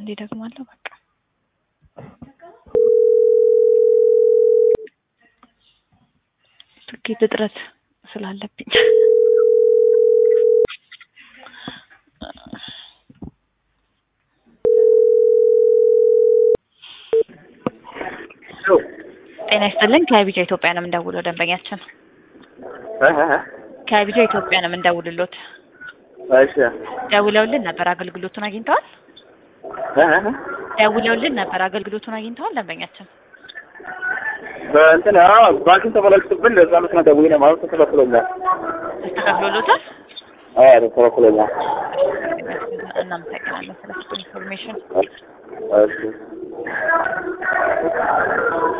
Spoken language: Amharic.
አንዴ ደግማለሁ። በቃ ትኬት እጥረት ስላለብኝ ጤና ይስጥልኝ። ከቢጃ ኢትዮጵያ ነው የምንደውለው። ደንበኛችን ከቢጃ ኢትዮጵያ ነው የምንደውልሎት። እሺ ደውለውልን ነበር። አገልግሎቱን አግኝተዋል? ደውለውልን ነበር። አገልግሎቱን አግኝተዋል? ደንበኛችን በእንትን አዎ ባንክን ተመለክቱብን ለዛ ምክንያት ደውዬ ነው ማለት ተከፍሎኛል። ተስተካክሎሎታል? አዎ ተከፍሎኛል። እናመሰግናለን ስለ ኢንፎርሜሽን። እሺ